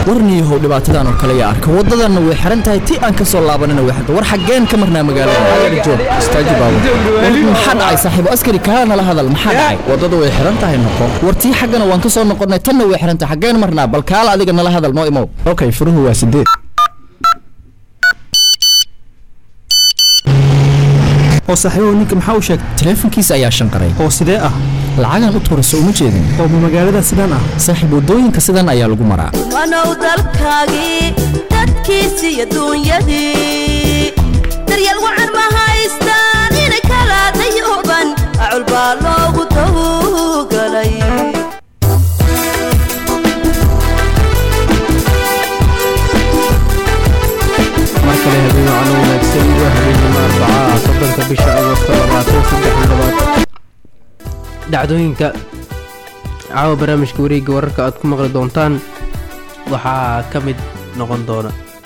warniyahow dhibaatadan oo kale yaa arka waddadanna way xiran tahay ti aan ka soo laabanina way xirta war xaggeen ka marnaa magaalada adeer joog istaaji baabur war maxaa dhacay saaxiibo askari kaala nala hadal maxaa dhacay waddada way xiran tahay noqo war tii xaggana waan ka soo noqonnay tanna way xiran tahay xaggeen marnaa bal kaala adiga nala hadal noo imow okay furuhu waa sideed oo saaxiibow ninka maxaa u sheegtay taleefankiisa ayaa shanqaray oo sidee ah lacagan u tuurayso uma jeedin oo ma magaalada sidaan ah saaxiib waddooyinka sidan ayaa lagu maraa wanow dalkaagii dadkiisii adduunyadii daryeel wacan ma haystaan ina kala dayuban acul baa loogu tawgalay mar kale habeen wacno wanaagsan waa habeenimo arbacaa soddonka bisha agosto labaatan saddex iyo labaatan dhacdooyinka caawa barnaamijka wareegga wararka aad ku maqli doontaan waxaa ka mid noqon doona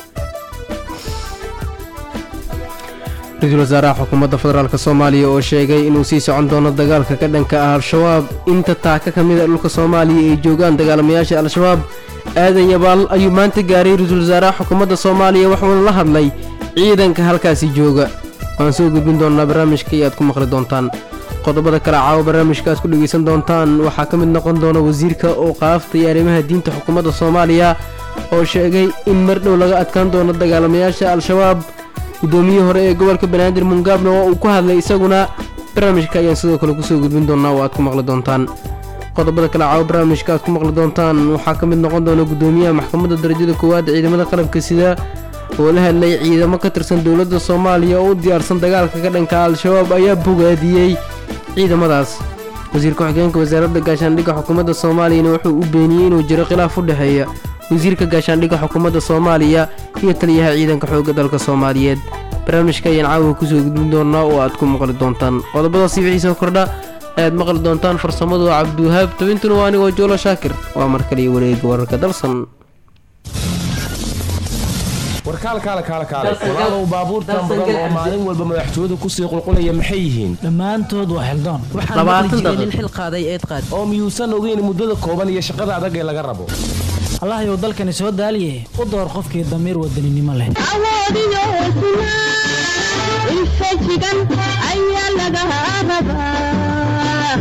ra-iisul wasaaraha xukuumadda federaalk soomaaliya oo sheegay inuu sii socon doono dagaalka ka dhanka ah al-shabaab inta taaka ka mid a dhulka soomaaliya ay joogaan dagaalamayaasha al-shabaab aadan yabaal ayuu maanta gaaray ra-iisul wasaaraha xukuumadda soomaaliya waxuuna la hadlay ciidanka halkaasi jooga waan soo gudbin doonaa barnaamijka iyo aad ku maqli doontaan qodobada kale caawa barnaamijka aad ku dhegaysan doontaan waxaa ka mid noqon doona wasiirka oo qaaftaya arrimaha diinta xukuumadda soomaaliya oo sheegay in mar dhow laga adkaan doono dagaalamayaasha al-shabaab guddoomiyihii hore ee gobolka banaadir mungaabna waa uu ku hadlay isaguna barnaamijka ayaan sidoo kale kusoo gudbin doonaa oo aad ku maqli doontaan qodobada kale caawa barnaamijka aad ku maqli doontaan waxaa ka mid noqon doona guddoomiyaha maxkamadda darajada koowaad ciidamada qalabka sida oo la hadlay ciidamo ka tirsan dowladda soomaaliya oo u diyaarsan dagaalka ka dhanka al-shabaab ayaa bogaadiyey ciidamadaas wasiir ku-xigeenka wasaaradda gaashaandhigga xukuumadda soomaaliyana wuxuu u beeniyey inuu jiro khilaaf u dhexeeya wasiirka gaashaandhigga xukuumadda soomaaliya iyo taliyaha ciidanka xoogga dalka soomaaliyeed barnaamijka ayaan caawa kusoo gudbin doonaa oo aad ku maqli doontaan qodobadaasi wixii soo kordha ayaad maqli doontaan farsamadu waa cabdiwahaab tabintuna waa anigoo joolo shaakir waa mar kaliya wareega wararka dalsan warkaal kaale kaale kaale walaalow baabuurtan badan oo maalin walba madaxtooyadu kusii qulqulaya maxay yihiin dhammaantood waa xildaan labaatan daqiiq xil qaaday eed qaad oo miyuusan ogeyn muddada kooban iyo shaqada adag ee laga rabo allahayow dalkani soo daaliye u door qofkii damiir wadaninimo leh awoodiyo hesnaa infajigan ayaa laga rabaa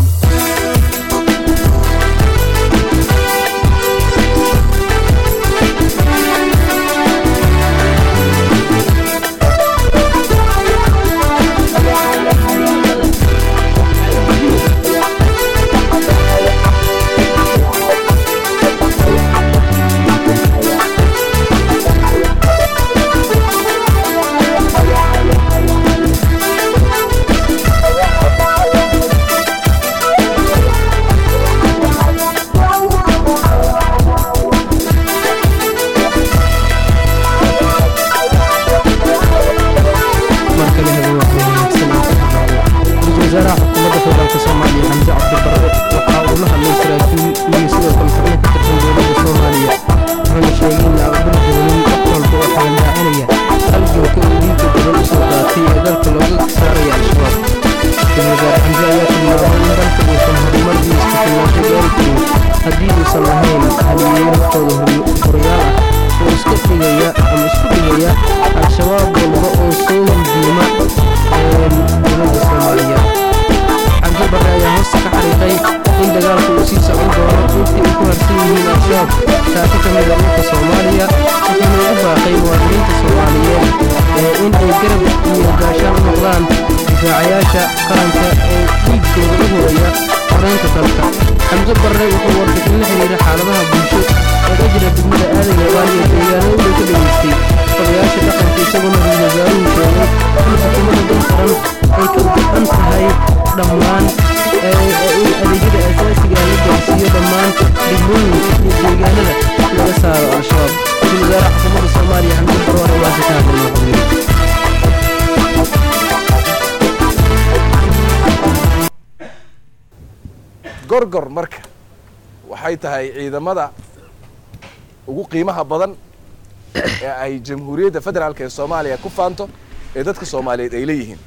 mar kale habeen waxay wanaagsan oo ku bilaabo ra-iisul wasaaraha xukuumadda federaalk soomaaliya xamse cabdibarre waxa uu la hadlay saraakiil iyo sidoo kale xubno ka tirsan dowladda soomaaliya wuxuuna sheegay in la aqbali doonin wax walba oo xalandaacinaya halganka uu dhiigga badan u soo qaatay ee dalka looga saaraya al-shabaab ra-iisul wasaare xamse ayaa tilmaamay in dalka uusan horumar iyo isku-filnaansho gaari karin haddii uusan lahayn haliyeeyo naftooda horayaal ah oo iska dhigaya ama isku dhigaya al-shabaab walba oo soo hulduuma dowladda soomaaliya xamse barre ayaa hoosta ka xariiqay in dagaalku uu sii socon doono intii ay ku harsan yihiin al-shabaab taasi ka mid a dhulka soomaaliya wuxuuna ugu baaqay muwaadiniinta soomaaliyeed ee in ay garab iyo gaashaan u noqdaan difaacayaasha qaranka ee dhiigkooda u horaya horeynta dalka xamse barre wuxuu warbixin la xiriira xaaladaha bulsho oo ka jira degmada aadan yabaal iyo deegaano u dhow ka dhageystay odayaasha dhaqanka isagoona ra-iisul wasaaruhu sheegay in xukuumadda dal qaran ay ka go-an tahay dhammaan in adeegyada aasaasiga ah la gaarsiiyo dhammaan degmooyinka iyo deegaanada laga saaro al-shabaab ra-iisul wasaaraha xukuumadda soomaaliya xamse barre waa waasi ka hadlay madaxweyne gorgor marka waxay tahay ciidamada ugu qiimaha badan ee ay jamhuuriyadda federaalk ee soomaaliya ku faanto ee dadka soomaaliyeed ay leeyihiin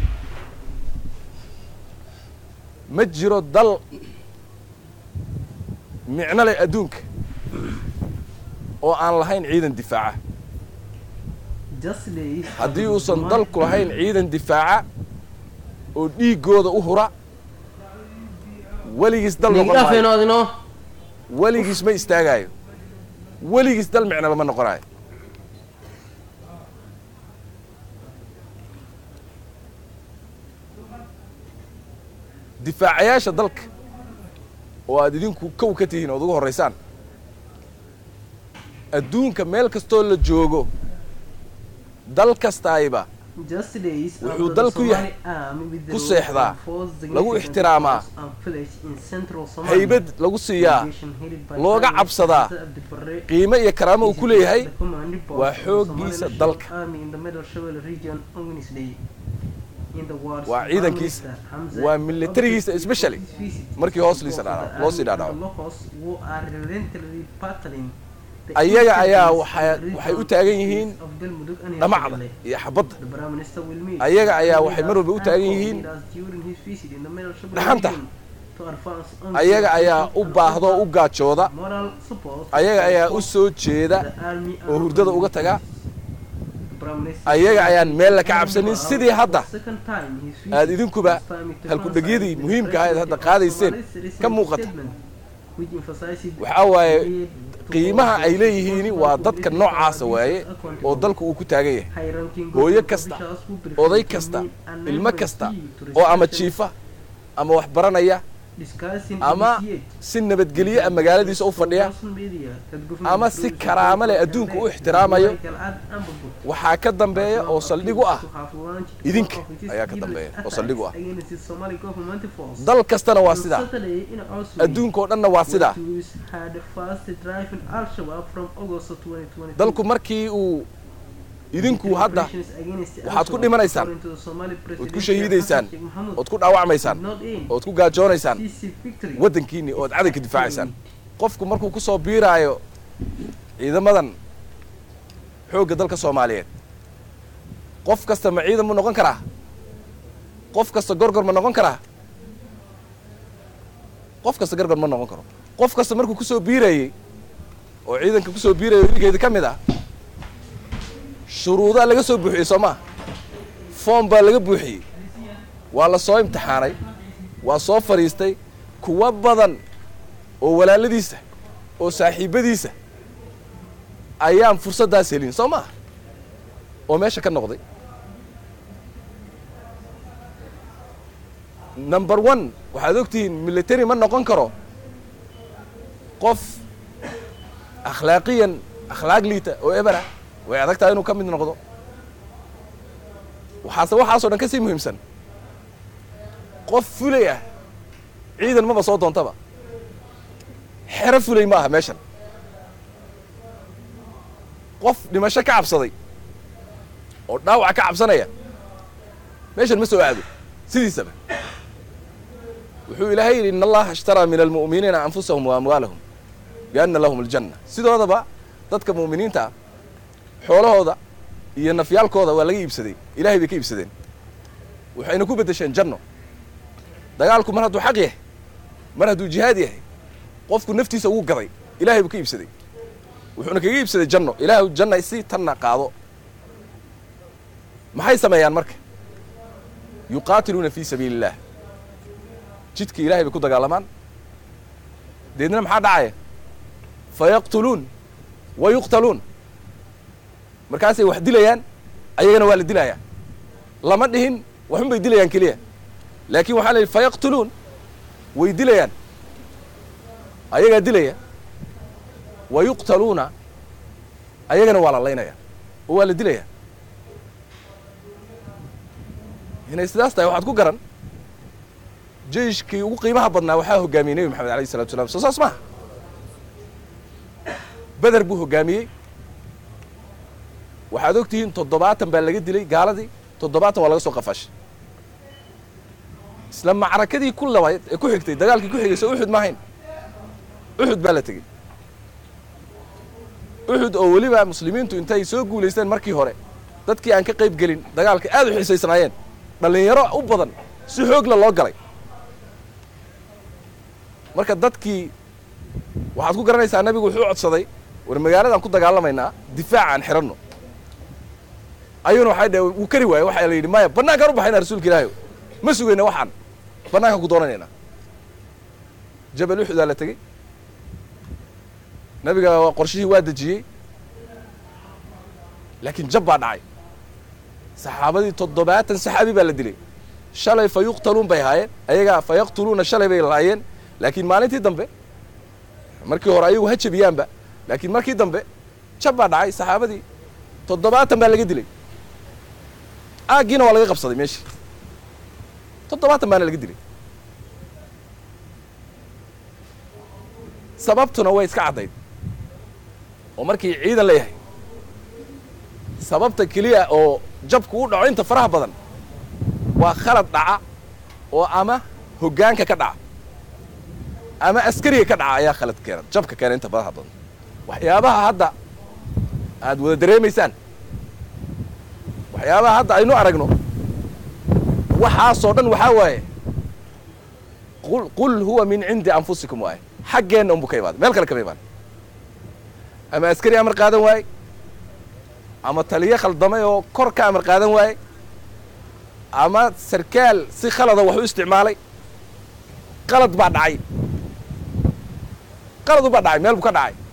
ma jiro dal micno leh adduunka oo aan lahayn ciidan difaaca haddii uusan dalku lahayn ciidan difaaca oo dhiiggooda u hura weligiis dal noqon maayo dhafeenoodino weligiis ma istaagaayo weligiis dal micnaba ma noqonayo difaacayaasha dalka oo aad idinku kow ka tihiin ood ugu horraysaan adduunka meel kastoo la joogo dal kastaayba wuxuu dal ku yahay ku seexdaa lagu ixtiraamaa haybad lagu siiyaa looga cabsadaa qiimo iyo karaamo uu ku leeyahay waa xooggiisa dalka waa ciidankiisa waa militarigiisa especially markii hoos liisa dhaadhaco loo sii dhaadhaco ayaga ayaa waxaa waxay u taagan yihiin dhamacda iyo xabadda ayaga ayaa waxay mar walba u taagan yihiin dhaxanta ayaga ayaa u baahda oo u gaajooda ayaga ayaa u soo jeeda oo hurdada uga taga ayaga ayaan meel la ka cabsanin sidii hadda aad idinkuba halkudhegyadii muhiimka ahayd hadda qaadayseen ka muuqata waxaa waaye qiimaha ay leeyihiin waa dadka noocaasa waaye oo dalku uu ku taagan yahay hooyo kasta oday kasta ilmo kasta oo ama jiifa ama wax baranaya ama si nabadgelyo a magaaladiisa u fadhiya ama si karaamo leh adduunka u ixtiraamayo waxaa ka dambeeya oo saldhig u ah idinka ayaa ka dambeeya oo saldhig u ah dal kastana waa sidaa adduunka oo dhanna waa sidaa dalku markii uu idinku hadda waxaad ku dhimanaysaan ood ku shahiidaysaan ood ku dhaawacmaysaan ood ku gaajoonaysaan waddankiinni ood cadanka difaacaysaan qofku markuu ku soo biiraayo ciidamadan xoogga dalka soomaaliyeed qof kasta ma ciidan mu noqon karaa qof kasta gorgor ma noqon karaa qof kasta gorgor ma noqon karo qof kasta markuu ku soo biirayey oo ciidanka ku soo biiraya idinkeeda ka mid ah shuruudaa laga soo buuxiyey soo maa foom baa laga buuxiyey waa la soo imtixaanay waa soo fadhiistay kuwa badan oo walaaladiisa oo saaxiibbadiisa ayaan fursaddaas helin soo maa oo meesha ka noqday number one waxaad ogtihiin military ma noqon karo qof akhlaaqiyan akhlaaq liita oo ebera way adag tahay inuu ka mid noqdo waxaase waxaasoo dhan ka sii muhiimsan qof fulay ah ciidan maba soo doontaba xero fulay ma aha meeshan qof dhimasho ka cabsaday oo dhaawac ka cabsanaya meeshan ma soo aado sidiisaba wuxuu ilaahay yidhi in allaha ishtaraa min almu'miniina anfusahum wa amwaalahum bianna lahum aljanna sidoodaba dadka mu'miniinta ah xoolahooda iyo nafyaalkooda waa laga iibsaday ilahay bay ka iibsadeen waxayna ku beddesheen janno dagaalku mar hadduu xaq yahay mar hadduu jihaad yahay qofku naftiisa ugu gaday ilahay buu ka iibsaday wuxuuna kaga iibsaday janno ilaahu janna si tanna qaado maxay sameeyaan marka yuqaatiluuna fii sabiili illaah jidkii ilahay bay ku dagaalamaan deedna maxaa dhacaya fayaqtuluun wa yuqtaluun markaasay wax dilayaan ayagana waa la dilayaa lama dhihin waxun bay dilayaan keliya laakiin waxaa la yidhi fayaqtuluun way dilayaan ayagaa dilaya wa yuqtaluuna ayagana waa la laynaya oo waa la dilaya inay sidaas tahay waxaad ku garan jeyshkii ugu qiimaha badnaa waxaa hoggaamiyey nebi maxamed alayh isalatu salam soo saas maha beder buu hoggaamiyey waxaad og tihiin toddobaatan baa laga dilay gaaladii toddobaatan waa laga soo qafashay isla macrakadii ku labayd ee ku xigtay dagaalkii ku xigay soo uxud maahayn uxud baa la tegey uxud oo weliba muslimiintu intay soo guulaysteen markii hore dadkii aan ka qayb gelin dagaalka aad u xiisaysnaayeen dhallinyaro u badan si xoogla loo galay marka dadkii waxaad ku garanaysaa nabigu wuxuu codsaday war magaaladaan ku dagaalamaynaa difaac aan xiranno ayuuna waxay dhaheen wuu kari waaye waxaa la yidhi maya bannaankaan u baxayna rasuulka ilaahay ma sugayna waxaan bannaankaan ku doonanaynaa jabal uxudaa la tegey nabiga qorshihii waa dejiyey laakiin jab baa dhacay saxaabadii toddobaatan saxaabi baa la dilay shalay fa yuqtaluun bay ahaayeen ayagaa fa yaqtuluuna shalay bay lahaayeen laakiin maalintii dambe markii hore ayagu ha jabiyaanba laakiin markii dambe jab baa dhacay saxaabadii toddobaatan baa laga dilay aaggiina waa laga qabsaday meeshii toddobaatan baana laga dilay sababtuna way iska caddayd oo markii ciidan leeyahay sababta keliya oo jabku u dhaco inta faraha badan waa khalad dhaca oo ama hoggaanka ka dhaca ama askariga ka dhaca ayaa khalad keena jabka keena inta faraha badan waxyaabaha hadda aad wada dareemaysaan waxyaabaha hadda aynu aragno waxaasoo dhan waxaa waaye qul qul huwa min cindi anfusikum waaye xaggeenna unbu ka imaaday meel kale kama imaan ama askari amar qaadan waaye ama taliyo khaldamay oo kor ka amar qaadan waaye ama sarkaal si khalada wax u isticmaalay qalad baa dhacay qaladu baa dhacay meel buu ka dhacay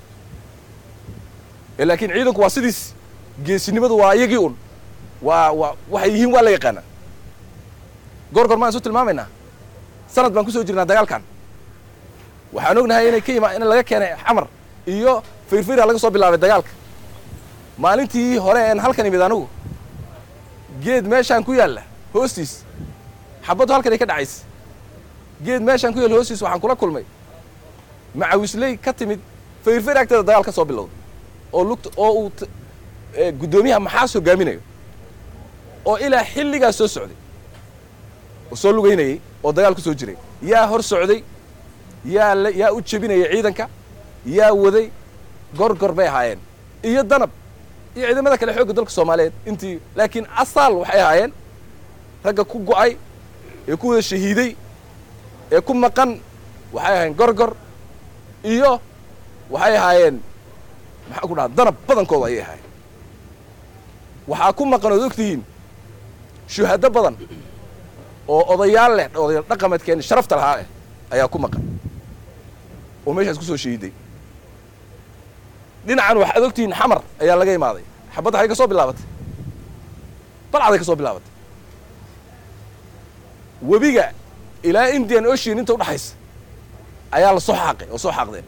ee laakiin ciidanku waa sidiis geesinimadu waa iyagii un waa waa waxay yihiin waa la yaqaana goor goor maan isu tilmaamaynaa sanad baan kusoo jirnaa dagaalkan waxaan ognahay inay ka ima in laga keenay xamar iyo firfira laga soo bilaabay dagaalka maalintii hore een halkan imid anigu geed meeshaan ku yaalla hoostiis xabaddu halkan ay ka dhacaysa geed meeshaan ku yaalla hoostiis waxaan kula kulmay macawisley ka timid firfir agteeda dagaal ka soo bilowday oo lugta oo uu guddoomiyaha maxaas hogaaminayo oo ilaa xilligaas soo socday oo soo lugaynayey oo dagaal ku soo jiray yaa hor socday yaa la yaa u jebinaya ciidanka yaa waday gorgor bay ahaayeen iyo danab iyo ciidamada kale xoogga dalka soomaaliyeed intii laakiin asaal waxay ahaayeen ragga ku go'ay ee ku wada shahiiday ee ku maqan waxay ahaayeen gorgor iyo waxay ahaayeen maxaa ku dhaha danab badankooda ayay ahaayeen waxaa ku maqan ood ogtihiin shuhado badan oo odayaal leh odayaal dhaqameedkeeni sharafta lahaa eh ayaa ku maqan oo meeshaas ku soo shahiiday dhinacan waxaad ogtihiin xamar ayaa laga imaaday xabadda xay ka soo bilaabatay balcaday ka soo bilaabatay webiga ilaa indian ocean inta udhaxaysa ayaa la soo xaaqay oo soo xaaqdeen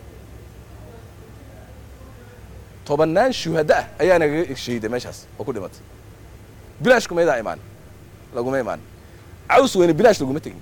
tobannaan shuhado ah ayaa nagaga shahiiday meeshaas oo ku dhimatay bilaash kumaydaa imaan laguma imaan caws weyne bilaash laguma tegin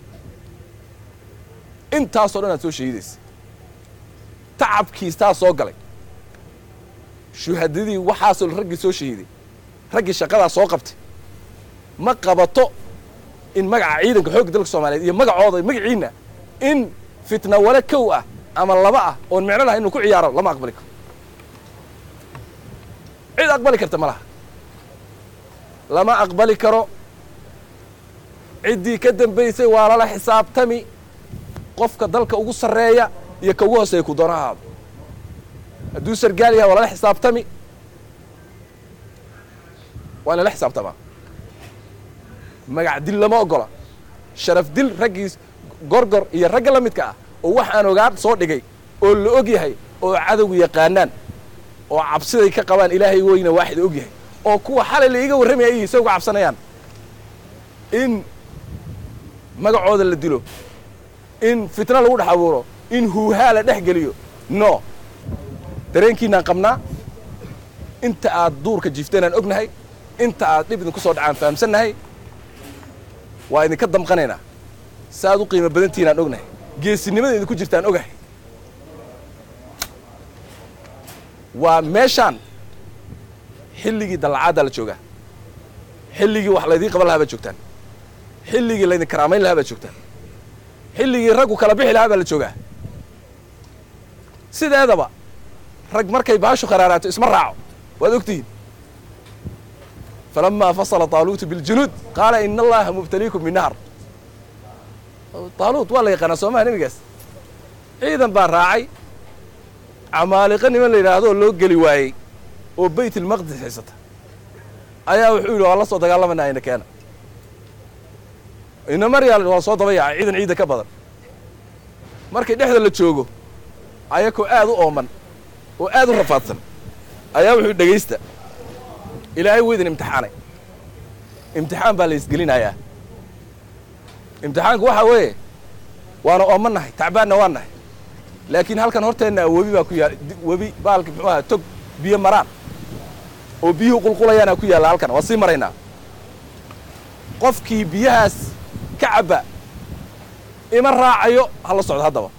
intaasoo dhan aad soo shahiidaysa tacabkiistaa soo galay shuhadadii waxaasoo raggii soo shahiiday raggii shaqadaa soo qabtay ma qabato in magaca ciidanka xoogga dalka soomaaliyeed iyo magacooda magaciinna in fitna wale kow ah ama laba ah oon micno lahay inuu ku ciyaaro lama aqbali karo cid aqbali karta ma laha lama aqbali karo ciddii ka dambaysay waa lala xisaabtami qofka dalka ugu sarreeya iyo ka ugu hooseeya ku doona ahaado hadduu sargaal yahay waa lala xisaabtami waa in lala xisaabtamaa magac dil lama ogola sharaf dil raggiis gorgor iyo ragga la midka ah oo waxaan ogaan soo dhigay oo la og yahay oo cadowgu yaqaanaan oo cabsiday ka qabaan ilaahay weyna waaxida og yahay oo kuwa xalay la iiga warramaya ay isaga cabsanayaan in magacooda la dilo in fitna lagu dhex abuuro in huuhaa la dhex geliyo no dareenkiinaan qabnaa inta aad duurka jiifteen ognahay inta aad dhib idinku soo dhacaan fahamsannahay waa idinka damqanaynaa si aad u qiimo badantihiin aan ognahay geesinimada idinku jirtaan ogahay waa meeshaan xilligii dallacaaddaa la joogaa xilligii wax laydiin qaban lahaa baad joogtaan xilligii laydin karaamayn lahaa baad joogtaan xilligii raggu kala bixi lahaa baa la joogaa sideedaba rag markay baashu kharaaraato isma raaco waad ogtihiin falamaa fasala taaluutu biljunuud qaala ina allaha mubtaliikum binahar taaluut waa la yaqaanaa soomaha nebigaas ciidan baa raacay camaaliqa niman la yidhaahdo oo loo geli waayey oo baytilmaqdis haysata ayaa wuxuu yidhi waa la soo dagaalamanaa ina keena ina maryaal waa soo daba yaacay ciidan ciidda ka badan markii dhexda la joogo ayakoo aad u ooman oo aad u rafaadsan ayaa wuxuu dhegaysta ilaahay weydin imtixaanay imtixaan baa la isgelinayaa imtixaanku waxaa weeye waana ooman nahay tacbaanna waa nahay laakiin halkan horteenna webi baa ku yaal webi baalki muxuu aha tog biyo maraan oo biyuhu qulqulayaana ku yaalla halkan waa sii maraynaa qofkii biyahaas ka cabba ima raacayo ha la socdo haddaba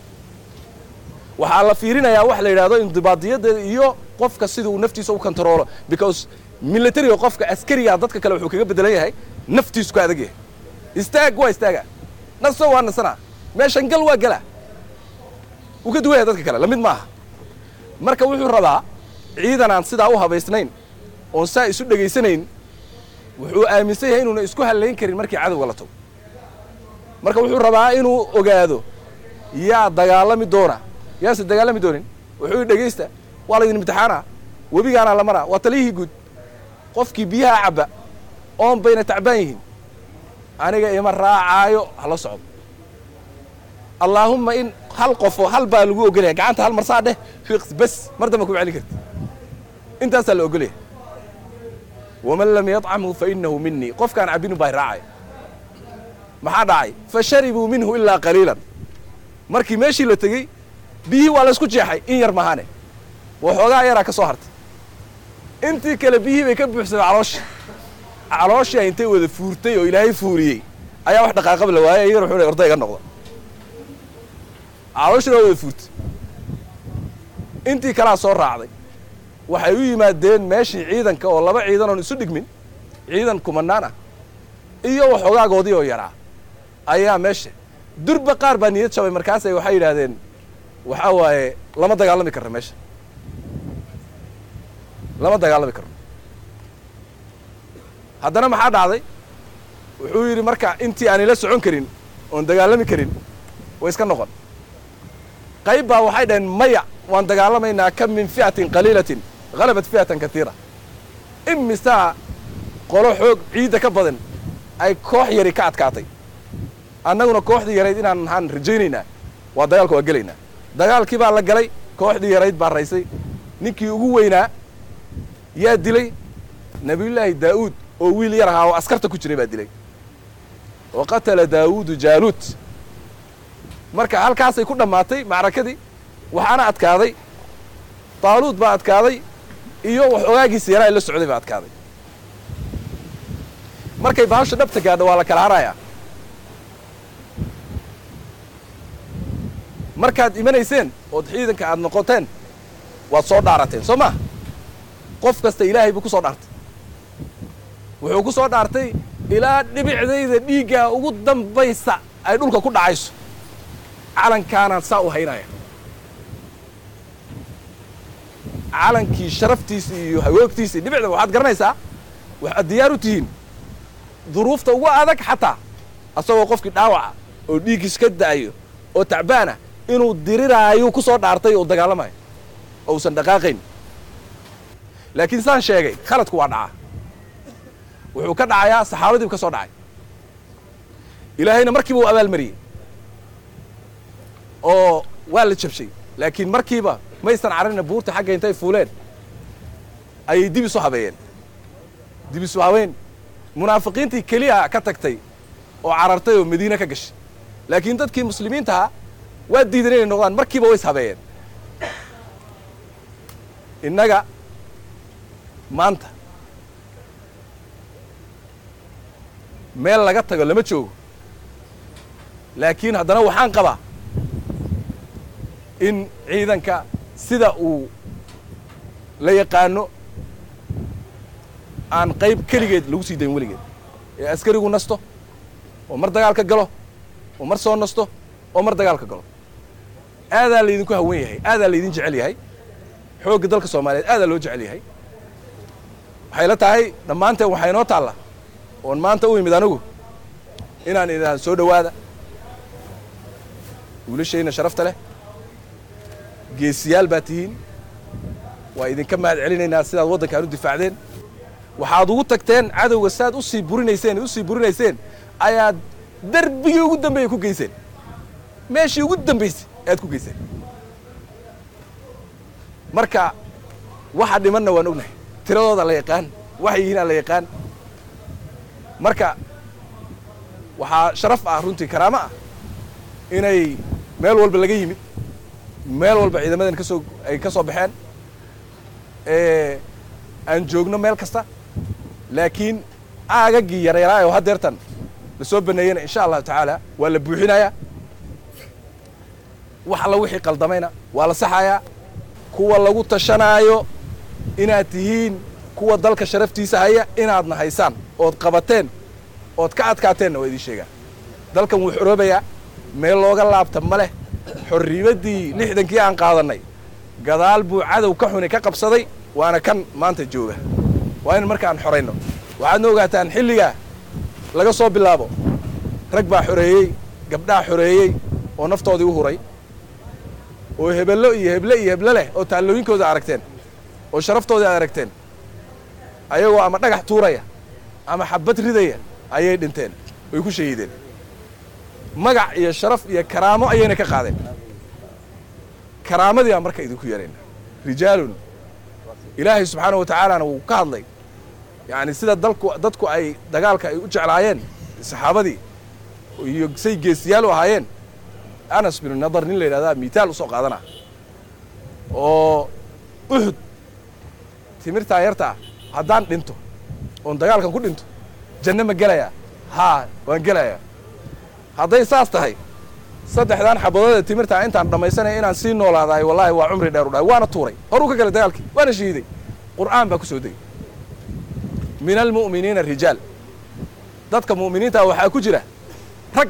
waxaa la fiirinayaa wax la yidhaahdo indibaadiyadeeda iyo qofka sida uu naftiisa u kontaroolo because militariga qofka askariga dadka kale wuxuu kaga bedelan yahay naftiisu ka adag yahay istaag waa istaaga naso waa nasana meeshan gal waa gala wuu ka duwan yahay dadka kale lamid maaha marka wuxuu rabaa ciidan aan sidaa u habaysnayn oon saa isu dhegaysanayn wuxuu aaminsan yahay inuuna isku hallayn karin markii cadowga la tago marka wuxuu rabaa inuu ogaado yaa dagaalami doona yaase dagaalami doonin wuxuu dhegaysta waa laydin imtixaana webigaanaa la maraa waa taliyihii guud qofkii biyaha cabba oon bayna tacbaan yihiin aniga ima raacaayo hala socdo allaahumma in hal qofoo hal baa lagu ogolyahay gacanta hal marsaa dheh fiiqs bes mar damba kuma celin karti intaasaa la ogolyahay waman lam yadcamhu fa innahu minii qofkaan cabbinu baa raacaya maxaa dhacay fa sharibuu minhu ilaa qaliilan markii meeshii la tegey biyihii waa laysku jeexay in yar mahaane waxoogaa yaraa ka soo hartay intii kale biyihii bay ka buuxsamay calooshii calooshia intay wada fuurtay oo ilaahay fuuriyey ayaa wax dhaqaaqaba la waayay iyagana wuxuu orday iga noqda calooshina waa wada fuurtay intii kalaa soo raacday waxay u yimaadeen meeshii ciidanka oo laba ciidan oon isu dhigmin ciidan kumanaan ah iyo waxoogaagoodii oo yaraa ayaa meesha durba qaar baa niyad jabay markaasay waxay yidhaahdeen waxaa waaye lama dagaalami karno meesha lama dagaalami karno haddana maxaa dhacday wuxuu yidhi marka intii aan ila socon karin oon dagaalami karin way iska noqon qayb baa waxay dhaheen maya waan dagaalamaynaa kam min fi'atin qaliilatin halabat fi'atan katiira imisaa qolo xoog ciidda ka badan ay koox yari ka adkaatay annaguna kooxdii yarayd inaan maxaan rajaynaynaa waa dagaalka waa gelaynaa dagaalkii baa la galay kooxdii yarayd baa raysay ninkii ugu weynaa yaa dilay nebiyullaahi daa'uud oo wiil yar ahaa oo askarta ku jiray baa dilay wa qatala daawuudu jaaluut marka halkaasay ku dhammaatay macrakadii waxaana adkaaday taaluud baa adkaaday iyo wax ogaagiisa yaraa la socday baa adkaaday markay bahasha dhabta gaadho waa la kala harayaa markaad imanayseen ood ciidanka aad noqoteen waad soo dhaarateen soo maa qof kasta ilaahay buu ku soo dhaartay wuxuu ku soo dhaartay ilaa dhibicdayda dhiiggaa ugu dambaysa ay dhulka ku dhacayso calankaanaan saa u haynaya calankii sharaftiisa iyo hagoogtiisa iyo dhibicda waxaad garanaysaa waxaad diyaar u tihiin duruufta ugu adag xataa asagoo qofkii dhaawaca oo dhiiggiis ka da'ayo oo tacbaana inuu diriraayo ku soo dhaartay oo dagaalamayo oo usan dhaqaaqayn laakiin saan sheegay khaladku waa dhacaa wuxuu ka dhacayaa saxaabadiibu ka soo dhacay ilaahayna markiiba uu abaalmariyey oo waa la jabshay laakiin markiiba maysan cararina buurta xagga intay fuuleen ayay dib isu habeeyeen dib isu habeyn munaafiqiintii keliya ka tagtay oo carartay oo madiine ka gashay laakiin dadkii muslimiintaha waa diidan inay noqdaan markiiba way is habeeyeen innaga maanta meel laga tago lama joogo laakiin haddana waxaan qabaa in ciidanka sida uu la yaqaano aan qayb keligeed lagu sii dayn weligeed ee askarigu nasto oo mar dagaalka galo oo mar soo nasto oo mar dagaalka galo aadaa laydinku hawan yahay aadaa laydin jecel yahay xoogga dalka soomaaliyeed aadaa loo jecel yahay waxay la tahay dhammaanteen waxaa inoo taalla oon maanta u imid anigu inaan idhaahdo soo dhowaada wiilashayna sharafta leh geesiyaal baa tihiin waa idinka mahad celinaynaa sidaad waddankaan u difaacdeen waxaad ugu tagteen cadowga saad u sii burinayseen u sii burinayseen ayaad darbigii ugu dambeeyey ku geyseen meeshii ugu dambaysay ayaad ku geyseen marka waxa dhimanna waan ognahay tiradooda la yaqaan waxay yihiinaa la yaqaan marka waxaa sharaf ah runtii karaamo ah inay meel walba laga yimid meel walba ciidamadan ka soo ay ka soo baxeen aan joogno meel kasta laakiin aagaggii yaryaraay oo haddeertan la soo baneeyena insha allahu tacaala waa la buuxinayaa wax alla wixii qaldamayna waa la saxayaa kuwa lagu tashanaayo inaad tihiin kuwa dalka sharaftiisa haya inaadna haysaan ood qabateen ood ka adkaateenna waa idiin sheegaa dalkan wuu xoroobayaa meel looga laabta ma leh xorriimaddii lixdankii aan qaadannay gadaal buu cadow ka xuni ka qabsaday waana kan maanta jooga waa in markaan xorayno waxaadna ogaataan xilligaa laga soo bilaabo rag baa xoreeyey gabdhaa xoreeyey oo naftoodii u huray oo hebello iyo heble iyo heble leh oo taallooyinkooda aragteen oo sharaftoodii aad aragteen ayagoo ama dhagax tuuraya ama xabad ridaya ayay dhinteen way ku shahiideen magac iyo sharaf iyo karaamo ayayna ka qaadeen karaamadii baan marka idinku yarayna rijaalun ilaahay subxaana wa tacaalana wuu ka hadlay yacni sida dalku dadku ay dagaalka ay u jeclaayeen saxaabadii iyo say geesiyaal u ahaayeen anas binu nadar nin la yidhahdaa miitaal u soo qaadana oo uxud timirtaa yarta ah haddaan dhinto oon dagaalkan ku dhinto janno ma gelayaa haa waan gelayaa hadday saas tahay saddexdaan xabadoodee timirtaa intaan dhammaysanaya inaan sii noolaadahay wallaahi waa cumri dheer u dhahay waana tuuray horuu ka galay dagaalkii waana shahiiday qur'aan baa ku soo degay min almu'miniina rijaal dadka mu'miniinta waxaa ku jira rag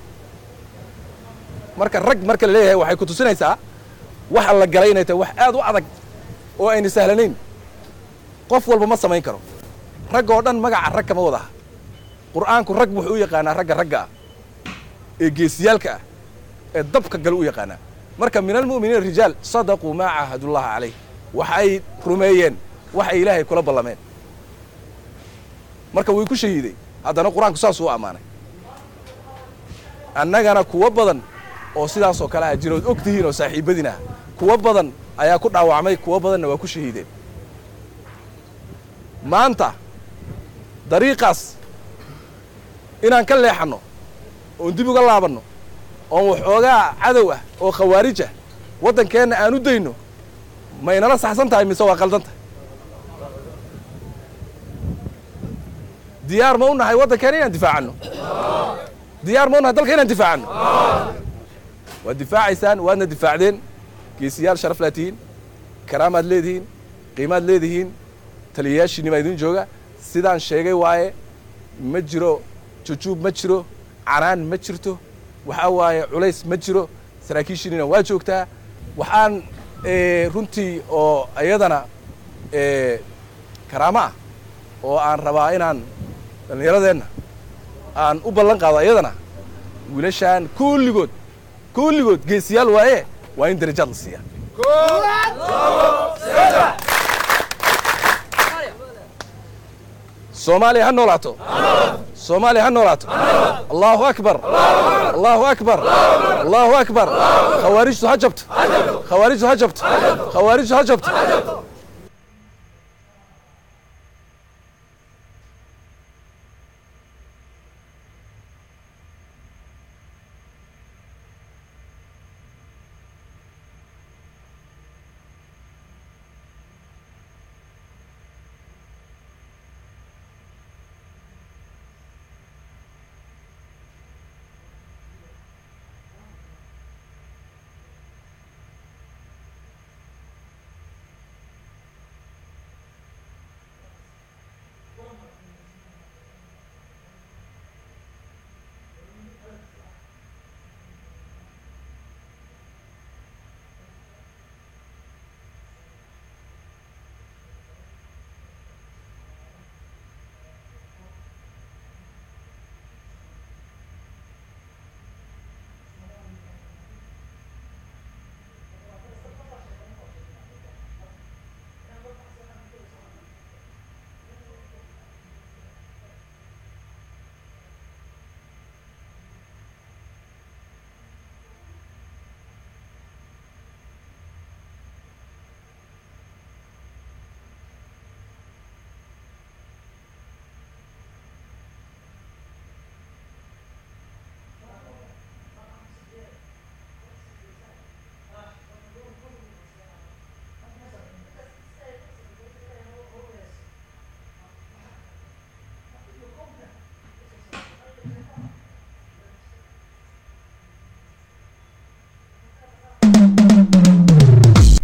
marka rag marka la leeyahay waxay ku tusinaysaa waxa la galay inay tahay wax aad u adag oo ayna sahlanayn qof walba ma samayn karo rag oo dhan magaca rag kama wadaha qur'aanku rag wuxuu u yaqaanaa ragga ragga ah ee geesiyaalka ah ee dabka gale u yaqaanaa marka min almu'miniina rijaal sadaquu maa caahadullaha calayh waxay rumeeyeen waxay ilaahay kula ballameen marka way ku shahiiday haddana qur-aanku saasuu u ammaanay annagana kuwo badan oo sidaasoo kale ah jirood og tihiin oo saaxiibadiin ah kuwo badan ayaa ku dhaawacmay kuwo badanna waa ku shahiideen maanta dariiqaas inaan ka leexanno oon dib uga laabanno oon waxoogaa cadow ah oo khawaarij ah waddankeenna aan u dayno maynala saxsan tahay mise waa qaldan tahay diyaar ma u nahay waddankeena inaan difaacanno diyaar ma u nahay dalka inaan difaacanno waad difaacaysaan waadna difaacdeen geesiyaal sharaf laa tihiin karaamaad leedihiin qiimaad leedihiin taliyayaashiinni baa idin jooga sidaan sheegay waaye ma jiro jujuub ma jiro canaan ma jirto waxaa waaye culays ma jiro saraakiishiinina waa joogtaa waxaan runtii oo iyadana karaamo ah oo aan rabaa inaan dhallinyaradeenna aan u ballan qaado iyadana wiilashaan kulligood kulligood geesiyaal waaye waa in darajaad la siiyaa soomaaliya ha noolaato soomaaliya ha noolaato allahu akbar allahu akbar allahu akbar khawaarijtu ha jabto khawaarijtu ha jabto khawaarijtu ha jabto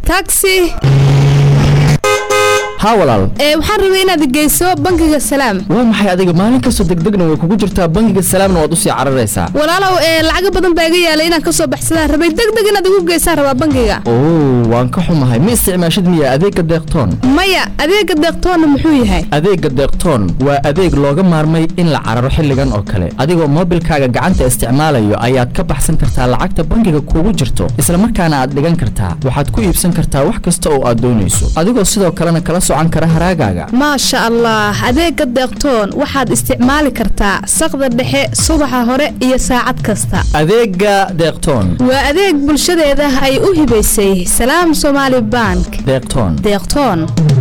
taxi haa walaal ee waxaan rabay inaad geyso bangiga salaam waa maxay adiga maalin kastoo degdegna way kugu jirtaa bangiga salaamna waad usii cararaysaa walaalow ee lacago badan baa iga yaalay inaan kasoo baxsadaan rabay degdeg inaad igu geysaan rabaa bangiga oo waan ka xumahay ma isticmaashid miya adeegga deeqtoon maya adeega deeqtoonna muxuu yahay adeegga deeqtoon waa adeeg looga maarmay in la cararo xilligan oo kale adigoo moobilkaaga gacanta isticmaalayo ayaad ka baxsan kartaa lacagta bangiga kugu jirto isla markaana aad dhigan kartaa waxaad ku iibsan kartaa wax kasta oo aad doonayso adigoo sidoo kalena kala socan kara haraagaaga maasha allah adeega deeqtoon waxaad isticmaali kartaa saqda dhexe subaxa hore iyo saacad kasta adeegga deeqtoon waa adeeg bulshadeeda ay u hibaysay salaam somaali bank deeqtoon deeqtoon